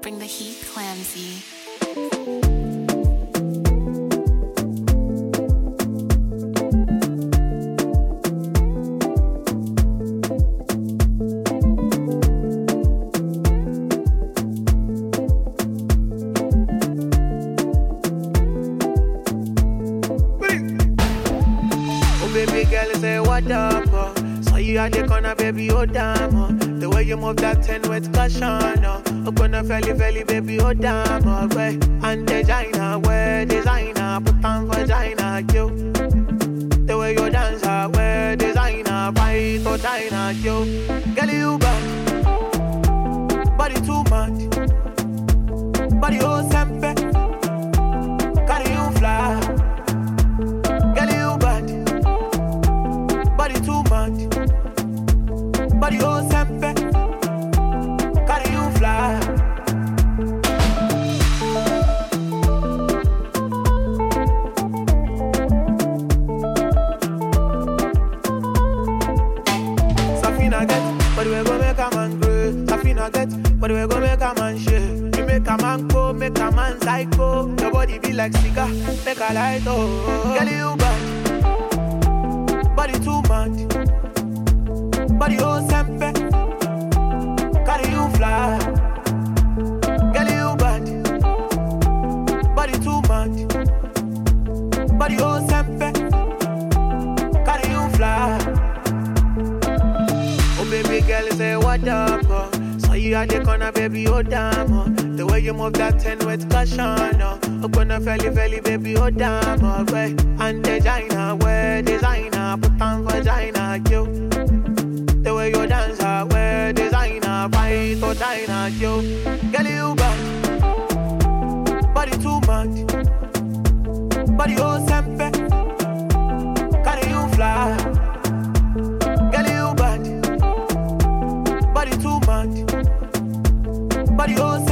bring the heat clamsy. Oh baby girl, say what up? Oh. Saw you at the corner, baby, oh damn. Oh. The way you move that ten with caution. Oh, oh gonna felly felly, baby, oh damn. Oh, way and designer, wear designer, put on vagina, yo. The way you dance, I wear designer, fight or diner, yo. Girl, you bad, body too much, body oh sempe, carry you fly. Girl, you bad, body too much, body oh sempe, carry you fly. Safina get, but we go make a man grow. Safina get, but we go make a man shake. You make a man go, make a man psycho. Your body be like cigar, make a light oh. Girl, you bad, body too much, body oh sempe, carry you fly. Girl, you bad, body too much, body oh sempe, carry you fly. Oh baby girl, say what up? Oh. Saw you at the corner, baby, oh damn. Oh. The way you move that ten with caution. Oh, oh gonna felly felly, baby, oh damn. Oh, way and designer, wear designer, put on vagina, yo. The way you dance, I wear designer, fight or diner, yo. Girl, you bad, body too much, body oh sempe, carry you fly. Girl, you bad, body too much, body oh